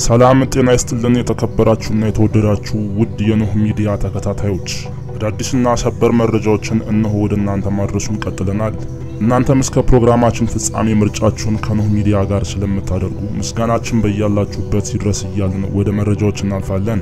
ሰላም ጤና ይስጥልን። የተከበራችሁና የተወደዳችሁ ውድ የኖህ ሚዲያ ተከታታዮች አዳዲስና ሰበር መረጃዎችን እነሆ ወደ እናንተ ማድረሱን ቀጥለናል። እናንተም እስከ ፕሮግራማችን ፍጻሜ ምርጫችሁን ከኖህ ሚዲያ ጋር ስለምታደርጉ ምስጋናችን በያላችሁበት ይድረስ እያልን ወደ መረጃዎች እናልፋለን።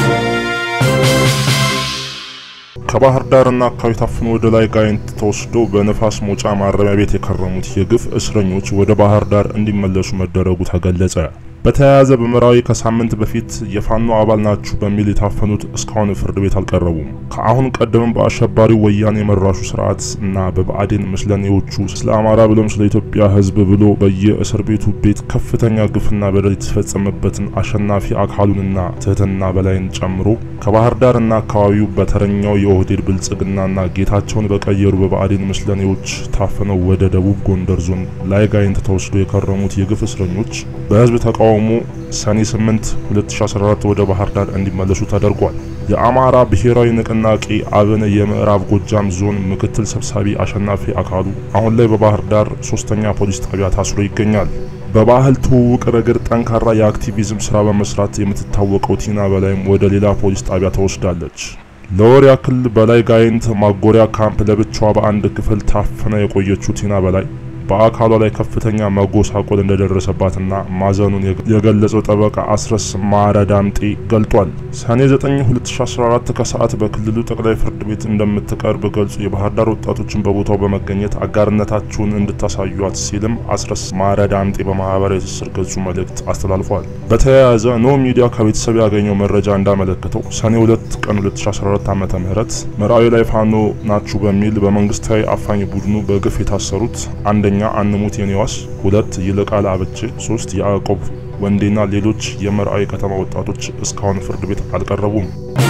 ከባህር ዳርና አካባቢ ታፍኖ ወደ ላይ ጋይንት ተወስደው በነፋስ መውጫ ማረሚያ ቤት የከረሙት የግፍ እስረኞች ወደ ባህር ዳር እንዲመለሱ መደረጉ ተገለጸ። በተያያዘ በመራዊ ከሳምንት በፊት የፋኖ አባል ናችሁ በሚል የታፈኑት እስካሁን ፍርድ ቤት አልቀረቡም። ከአሁን ቀደምም በአሸባሪው ወያኔ የመራሹ ስርዓት እና በብአዴን ምስለኔዎቹ ስለ አማራ ብሎም ስለ ኢትዮጵያ ሕዝብ ብሎ በየእስር ቤቱ ቤት ከፍተኛ ግፍና በደል የተፈጸመበትን አሸናፊ አካሉንና ትህትና በላይን ጨምሮ ከባህር ዳርና አካባቢው በተረኛው የኦህዴድ ብልጽግናና ጌታቸውን በቀየሩ በብአዴን ምስለኔዎች ታፍነው ወደ ደቡብ ጎንደር ዞን ላይ ጋይንት ተወስዶ የከረሙት የግፍ እስረኞች በህዝብ ተቃውሞ ሰኔ 8 2014 ወደ ባህር ዳር እንዲመለሱ ተደርጓል። የአማራ ብሔራዊ ንቅናቄ አብን የምዕራብ ጎጃም ዞን ምክትል ሰብሳቢ አሸናፊ አካሉ አሁን ላይ በባህር ዳር ሶስተኛ ፖሊስ ጣቢያ ታስሮ ይገኛል። በባህል ትውውቅ ረገድ ጠንካራ የአክቲቪዝም ስራ በመስራት የምትታወቀው ቲና በላይም ወደ ሌላ ፖሊስ ጣቢያ ተወስዳለች። ለወር ያክል በላይ ጋይንት ማጎሪያ ካምፕ ለብቻዋ በአንድ ክፍል ታፍና የቆየችው ቲና በላይ በአካሏ ላይ ከፍተኛ መጎሳቆል እንደደረሰባትና ማዘኑን የገለጸው ጠበቃ አስረስ ማረ ዳምጤ ገልጧል። ሰኔ 9 2014 ከሰዓት በክልሉ ጠቅላይ ፍርድ ቤት እንደምትቀርብ ገልጹ የባህር ዳር ወጣቶችን በቦታው በመገኘት አጋርነታችሁን እንድታሳዩት ሲልም አስረስ ማረ ዳምጤ በማህበራዊ ትስስር ገጹ መልእክት አስተላልፏል። በተያያዘ ኖ ሚዲያ ከቤተሰብ ያገኘው መረጃ እንዳመለከተው ሰኔ 2 ቀን 2014 ዓ.ም መራዊ ላይ ፋኖ ናችሁ በሚል በመንግስታዊ አፋኝ ቡድኑ በግፍ የታሰሩት አንደኛ አንሙት የኔዋስ፣ ሁለት ይልቃል አበቼ፣ ሶስት ያዕቆብ ወንዴና ሌሎች የመርአዊ ከተማ ወጣቶች እስካሁን ፍርድ ቤት አልቀረቡም።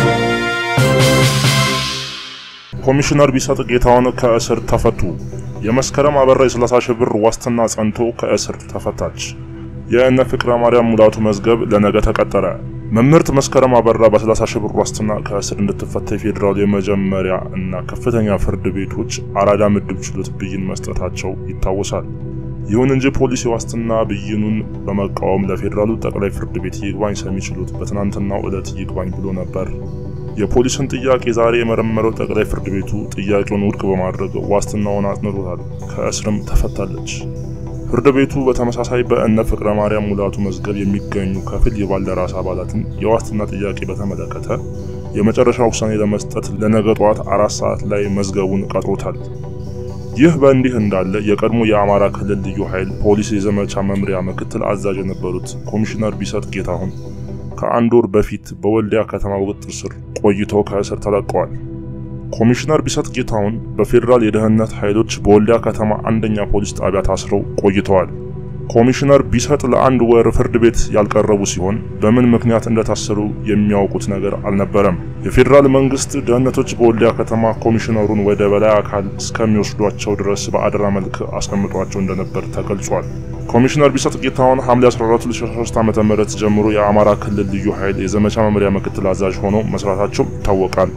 ኮሚሽነር ቢሰጥ ጌታውን ከእስር ተፈቱ። የመስከረም አበራ የ30 ሺህ ብር ዋስትና ጸንቶ ከእስር ተፈታች። የእነ ፍቅረ ማርያም ሙላቱ መዝገብ ለነገ ተቀጠረ። መምህርት መስከረም አበራ በ30 ሺህ ብር ዋስትና ከእስር እንድትፈታ የፌዴራል የመጀመሪያ እና ከፍተኛ ፍርድ ቤቶች አራዳ ምድብ ችሎት ብይን መስጠታቸው ይታወሳል። ይሁን እንጂ ፖሊስ የዋስትና ብይኑን በመቃወም ለፌዴራሉ ጠቅላይ ፍርድ ቤት ይግባኝ ሰሚ ችሎት በትናንትናው ዕለት ይግባኝ ብሎ ነበር። የፖሊስን ጥያቄ ዛሬ የመረመረው ጠቅላይ ፍርድ ቤቱ ጥያቄውን ውድቅ በማድረግ ዋስትናውን አጽንቶታል። ከእስርም ተፈታለች። ፍርድ ቤቱ በተመሳሳይ በእነ ፍቅረ ማርያም ሙላቱ መዝገብ የሚገኙ ከፊል የባልደራስ አባላትን የዋስትና ጥያቄ በተመለከተ የመጨረሻ ውሳኔ ለመስጠት ለነገ ጠዋት አራት ሰዓት ላይ መዝገቡን ቀጥሮታል። ይህ በእንዲህ እንዳለ የቀድሞ የአማራ ክልል ልዩ ኃይል ፖሊስ የዘመቻ መምሪያ ምክትል አዛዥ የነበሩት ኮሚሽነር ቢሰጥ ጌታሁን ከአንድ ወር በፊት በወልዲያ ከተማ ቁጥጥር ስር ቆይተው ከእስር ተለቀዋል። ኮሚሽነር ቢሰጥ ጌታሁን በፌዴራል የደህንነት ኃይሎች በወልዲያ ከተማ አንደኛ ፖሊስ ጣቢያ ታስረው ቆይተዋል። ኮሚሽነር ቢሰጥ ለአንድ ወር ፍርድ ቤት ያልቀረቡ ሲሆን በምን ምክንያት እንደታሰሩ የሚያውቁት ነገር አልነበረም። የፌዴራል መንግስት ደህንነቶች በወልዲያ ከተማ ኮሚሽነሩን ወደ በላይ አካል እስከሚወስዷቸው ድረስ በአደራ መልክ አስቀምጧቸው እንደነበር ተገልጿል። ኮሚሽነር ቢሰጥ ጌታሁን ሐምሌ 14 2013 ዓ.ም ጀምሮ የአማራ ክልል ልዩ ኃይል የዘመቻ መምሪያ ምክትል አዛዥ ሆነው መስራታቸው ይታወቃል።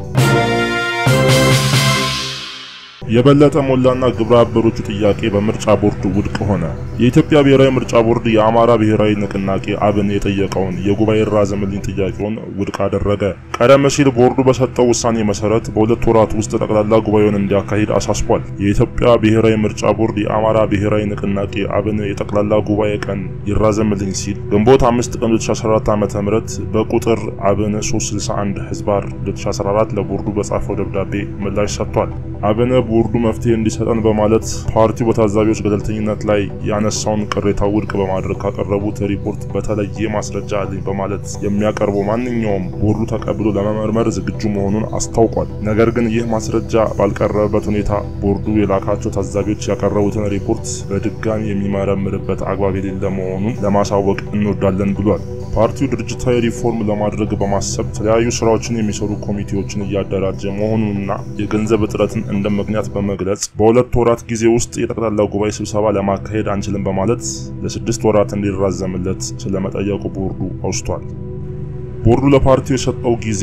የበለጠ ሞላና ግብረ አበሮቹ ጥያቄ በምርጫ ቦርድ ውድቅ ሆነ። የኢትዮጵያ ብሔራዊ ምርጫ ቦርድ የአማራ ብሔራዊ ንቅናቄ አብን የጠየቀውን የጉባኤ ራዘምልኝ ጥያቄውን ውድቅ አደረገ። ቀደም ሲል ቦርዱ በሰጠው ውሳኔ መሰረት በሁለት ወራት ውስጥ ጠቅላላ ጉባኤውን እንዲያካሂድ አሳስቧል። የኢትዮጵያ ብሔራዊ ምርጫ ቦርድ የአማራ ብሔራዊ ንቅናቄ አብን የጠቅላላ ጉባኤ ቀን ይራዘምልኝ ሲል ግንቦት 5 ቀን 2014 ዓ.ም በቁጥር አብን 361 ህዝባር 2014 ለቦርዱ በጻፈው ደብዳቤ ምላሽ ሰጥቷል። አብን ቦርዱ መፍትሄ እንዲሰጠን በማለት ፓርቲው በታዛቢዎች ገለልተኝነት ላይ ያነሳውን ቅሬታ ውድቅ በማድረግ ካቀረቡት ሪፖርት በተለየ ማስረጃ አለኝ በማለት የሚያቀርበው ማንኛውም ቦርዱ ተቀብሎ ለመመርመር ዝግጁ መሆኑን አስታውቋል። ነገር ግን ይህ ማስረጃ ባልቀረበበት ሁኔታ ቦርዱ የላካቸው ታዛቢዎች ያቀረቡትን ሪፖርት በድጋሚ የሚመረምርበት አግባብ የሌለ መሆኑን ለማሳወቅ እንወዳለን ብሏል። ፓርቲው ድርጅታዊ ሪፎርም ለማድረግ በማሰብ የተለያዩ ስራዎችን የሚሰሩ ኮሚቴዎችን እያደራጀ መሆኑንና የገንዘብ እጥረትን እንደ ምክንያት በመግለጽ በሁለት ወራት ጊዜ ውስጥ የጠቅላላ ጉባኤ ስብሰባ ለማካሄድ አንችልም በማለት ለስድስት ወራት እንዲራዘምለት ስለመጠየቁ ቦርዱ አውስቷል። ቦርዱ ለፓርቲው የሰጠው ጊዜ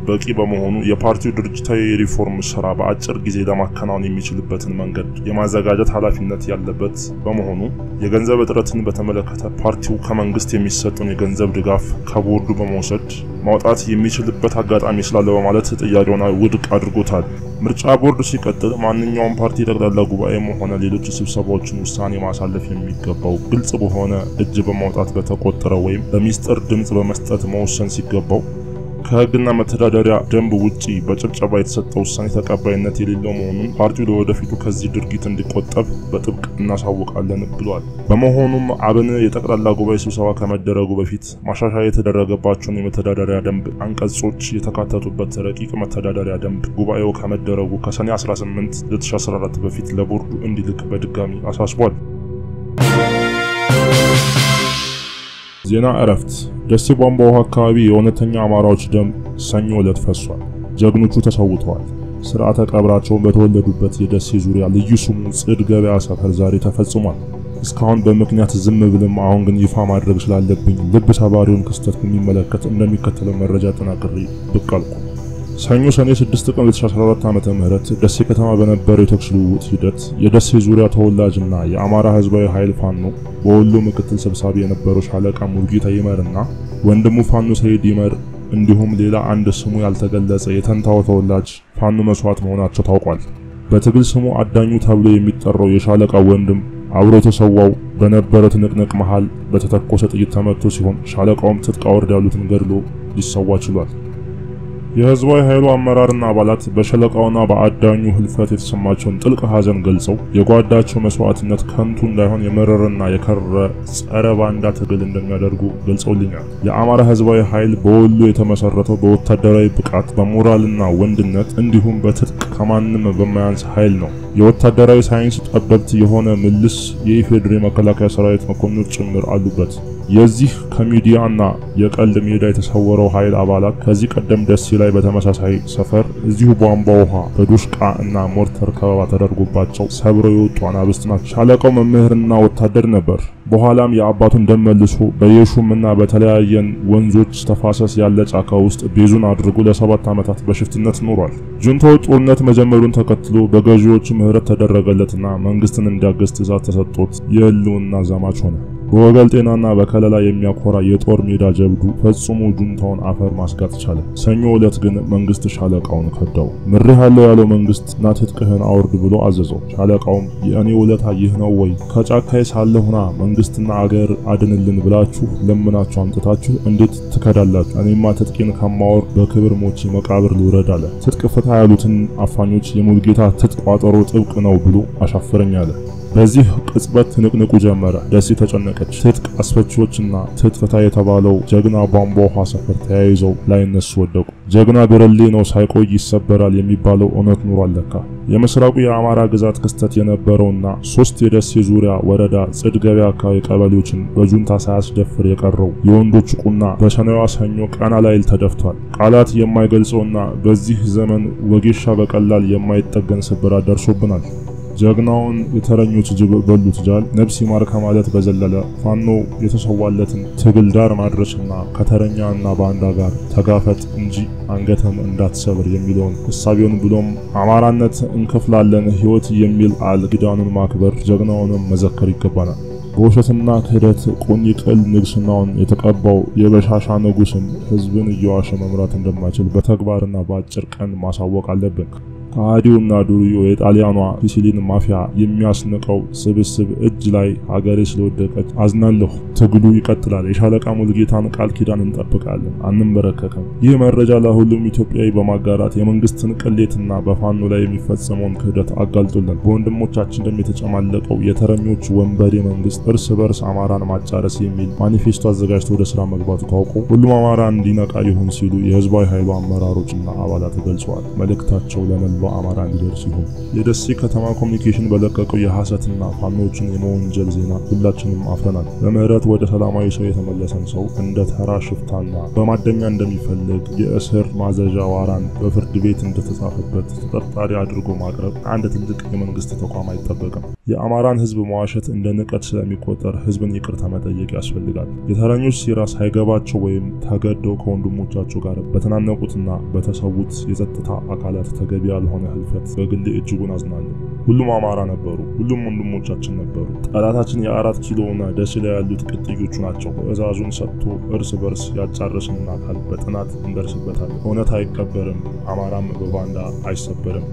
በቂ በመሆኑ የፓርቲው ድርጅታዊ የሪፎርም ስራ በአጭር ጊዜ ለማከናወን የሚችልበትን መንገድ የማዘጋጀት ኃላፊነት ያለበት በመሆኑ የገንዘብ እጥረትን በተመለከተ ፓርቲው ከመንግስት የሚሰጡን የገንዘብ ድጋፍ ከቦርዱ በመውሰድ ማውጣት የሚችልበት አጋጣሚ ስላለ በማለት ጥያቄውን ውድቅ አድርጎታል። ምርጫ ቦርድ ሲቀጥል ማንኛውም ፓርቲ ጠቅላላ ጉባኤም ሆነ ሌሎች ስብሰባዎችን ውሳኔ ማሳለፍ የሚገባው ግልጽ በሆነ እጅ በማውጣት በተቆጠረ ወይም በሚስጥር ድምፅ በመስጠት መወሰን ሲገባው ከሕግና መተዳደሪያ ደንብ ውጪ በጭብጨባ የተሰጠ ውሳኔ ተቀባይነት የሌለው መሆኑን ፓርቲው ለወደፊቱ ከዚህ ድርጊት እንዲቆጠብ በጥብቅ እናሳውቃለን ብሏል። በመሆኑም አብን የጠቅላላ ጉባኤ ስብሰባ ከመደረጉ በፊት ማሻሻያ የተደረገባቸውን የመተዳደሪያ ደንብ አንቀጾች የተካተቱበት ረቂቅ መተዳደሪያ ደንብ ጉባኤው ከመደረጉ ከሰኔ 18 2014 በፊት ለቦርዱ እንዲልክ በድጋሚ አሳስቧል። ዜና እረፍት። ደሴ ቧንቧ ውሃ አካባቢ የእውነተኛ አማራዎች ደም ሰኞ ዕለት ፈሷል። ጀግኖቹ ተሰውተዋል። ስርዓተ ቀብራቸውን በተወለዱበት የደሴ ዙሪያ ልዩ ስሙ ጽድ ገበያ ሰፈር ዛሬ ተፈጽሟል። እስካሁን በምክንያት ዝም ብልም፣ አሁን ግን ይፋ ማድረግ ስላለብኝ ልብ ሰባሪውን ክስተት በሚመለከት እንደሚከተለው መረጃ ጠናቅሬ ብቅ አልኩ። ሰኞ ሰኔ 6 ቀን 2014 ዓመተ ምህረት ደሴ ከተማ በነበረው የተኩስ ልውውጥ ሂደት የደሴ ዙሪያ ተወላጅና የአማራ ሕዝባዊ ኃይል ፋኖ በወሎ ምክትል ሰብሳቢ የነበረው ሻለቃ ሙልጌታ ይመርና ወንድሙ ፋኖ ሰይድ ይመር እንዲሁም ሌላ አንድ ስሙ ያልተገለጸ የተንታው ተወላጅ ፋኖ መስዋዕት መሆናቸው ታውቋል። በትግል ስሙ አዳኙ ተብሎ የሚጠራው የሻለቃ ወንድም አብሮ የተሰዋው በነበረ ትንቅንቅ መሃል በተተኮሰ ጥይት ተመቶ ሲሆን ሻለቃውም ትጥቅ አውርድ ያሉትን ገድሎ ሊሰዋ ችሏል። የህዝባዊ ኃይሉ አመራርና አባላት በሸለቃውና በአዳኙ ህልፈት የተሰማቸውን ጥልቅ ሐዘን ገልጸው የጓዳቸው መስዋዕትነት ከንቱ እንዳይሆን የመረረና የከረረ ጸረ ባንዳ ትግል እንደሚያደርጉ ገልጸውልኛል። የአማራ ህዝባዊ ኃይል በወሎ የተመሰረተው በወታደራዊ ብቃት በሞራልና ወንድነት እንዲሁም በትጥቅ ከማንም በማያንስ ኃይል ነው። የወታደራዊ ሳይንስ ጠበብት የሆነ ምልስ የኢፌዴሪ መከላከያ ሰራዊት መኮንኖች ጭምር አሉበት። የዚህ ከሚዲያና የቀልድ ሜዳ የተሰወረው ኃይል አባላት ከዚህ ቀደም ደሴ ላይ በተመሳሳይ ሰፈር እዚሁ ቧንቧ ውሃ በዱሽቃ እና ሞርተር ከበባ ተደርጎባቸው ሰብረው የወጡ አናብስት ናቸው። ሻለቃው መምህርና ወታደር ነበር። በኋላም የአባቱን ደም መልሶ በየሹምና በተለያየን ወንዞች ተፋሰስ ያለ ጫካ ውስጥ ቤዙን አድርጎ ለሰባት ዓመታት በሽፍትነት ኖሯል። ጁንታው ጦርነት መጀመሩን ተከትሎ በገዢዎቹ ምህረት ተደረገለትና መንግስትን እንዲያገዝ ትዕዛዝ ተሰጥቶት የህልውና ዘማች ሆነ። በወገል ጤናና በከለላ የሚያኮራ የጦር ሜዳ ጀብዱ ፈጽሞ ጁንታውን አፈር ማስጋጥ ቻለ። ሰኞ ዕለት ግን መንግስት ሻለቃውን ከዳው። ምሬህ ያለው ያለው መንግስት ና ትጥቅህን አውርድ ብሎ አዘዘው። ሻለቃውም የእኔ ውለታ ይህ ነው ወይ? ከጫካዬ ሳለሁና መንግስትና አገር አድንልን ብላችሁ ለምናችሁ አምጥታችሁ እንዴት ትከዳላችሁ? እኔማ ትጥቄን ከማወርድ በክብር ሞቼ መቃብር ልውረድ አለ። ትጥቅ ፍታ ያሉትን አፋኞች የሙልጌታ ትጥቅ ቋጠሮ ጥብቅ ነው ብሎ አሻፈረኝ አለ። በዚህ ቅጽበት ትንቅንቁ ጀመረ። ደሴ ተጨነቀች። ትጥቅ አስፈቺዎችና ትጥቅ ፍታ የተባለው ጀግና ቧንቧ ውሃ ሰፈር ተያይዘው ላይነሱ ወደቁ። ጀግና ብርሌ ነው ሳይቆይ ይሰበራል የሚባለው እውነት ኑሮ አለካ። የምስራቁ የአማራ ግዛት ክስተት የነበረውና ሶስት የደሴ ዙሪያ ወረዳ ጽድ ገበያ አካባቢ ቀበሌዎችን በጁንታ ሳያስደፍር የቀረው የወንዶች ቁና በሰኔዋ ሰኞ ቀና ላይል ተደፍቷል። ቃላት የማይገልጸውና በዚህ ዘመን ወጌሻ በቀላል የማይጠገን ስብራት ደርሶብናል። ጀግናውን የተረኞች ጅብ በሉት ጃል ነፍስ ይማር ከማለት በዘለለ ፋኖ የተሰዋለትን ትግል ዳር ማድረስና ከተረኛና ባንዳ ጋር ተጋፈጥ እንጂ አንገተም እንዳትሰብር የሚለውን እሳቤውን ብሎም አማራነት እንከፍላለን ሕይወት የሚል ቃል ኪዳኑን ማክበር ጀግናውንም መዘከር ይገባናል። በውሸትና ክህደት ቁኝ ቅል ንግስናውን የተቀባው የበሻሻ ንጉስም ህዝብን እየዋሸ መምራት እንደማይችል በተግባርና በአጭር ቀን ማሳወቅ አለብን። ከሃዲውና ዱርዮ የጣሊያኗ ሲሲሊን ማፊያ የሚያስንቀው ስብስብ እጅ ላይ ሀገሬ ስለወደቀች አዝናለሁ። ትግሉ ይቀጥላል። የሻለቃ ሙልጌታን ቃል ኪዳን እንጠብቃለን፣ አንንበረከክም። ይህ መረጃ ለሁሉም ኢትዮጵያዊ በማጋራት የመንግስትን ቅሌትና በፋኖ ላይ የሚፈጸመውን ክህደት አጋልጦልን በወንድሞቻችን ደም የተጨማለቀው የተረኞች ወንበዴ መንግስት እርስ በርስ አማራን ማጫረስ የሚል ማኒፌስቶ አዘጋጅቶ ወደ ስራ መግባቱ ታውቆ ሁሉም አማራ እንዲነቃ ይሁን ሲሉ የህዝባዊ ኃይሉ አመራሮችና አባላት ገልጸዋል። መልእክታቸው ለመላ ለመላው አማራ እንዲደርስ ይሁን። የደሴ ከተማ ኮሚኒኬሽን በለቀቀው የሐሰትና ፋኖችን የመወንጀል ዜና ሁላችንም አፍረናል። በምህረት ወደ ሰላማዊ ሰው የተመለሰን ሰው እንደ ተራ ሽፍታና በማደሚያ እንደሚፈልግ የእስር ማዘዣ ዋራን በፍርድ ቤት እንደተጻፈበት ተጠርጣሪ አድርጎ ማቅረብ አንድ ትልቅ የመንግስት ተቋም አይጠበቅም። የአማራን ህዝብ መዋሸት እንደ ንቀት ስለሚቆጠር ህዝብን ይቅርታ መጠየቅ ያስፈልጋል። የተረኞች ሴራ ሳይገባቸው ወይም ተገደው ከወንድሞቻቸው ጋር በተናነቁትና በተሰዉት የጸጥታ አካላት ተገቢ ያልሆነ ህልፈት በግሌ እጅጉን አዝናለሁ። ሁሉም አማራ ነበሩ። ሁሉም ወንድሞቻችን ነበሩ። ጠላታችን የአራት ኪሎና ደሴ ላይ ያሉት ቅጥዮቹ ናቸው። ትዕዛዙን ሰጥቶ እርስ በርስ ያጫረስንን አካል በጥናት እንደርስበታል። እውነት አይቀበርም። አማራም በባንዳ አይሰበርም።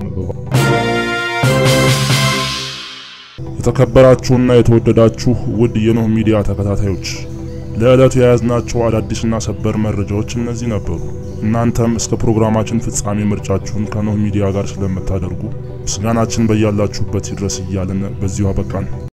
የተከበራችሁና የተወደዳችሁ ውድ የኖህ ሚዲያ ተከታታዮች ለዕለቱ የያዝናቸው አዳዲስና ሰበር መረጃዎች እነዚህ ነበሩ። እናንተም እስከ ፕሮግራማችን ፍጻሜ ምርጫችሁን ከኖህ ሚዲያ ጋር ስለምታደርጉ ምስጋናችን በያላችሁበት ይድረስ እያልን በዚሁ አበቃን።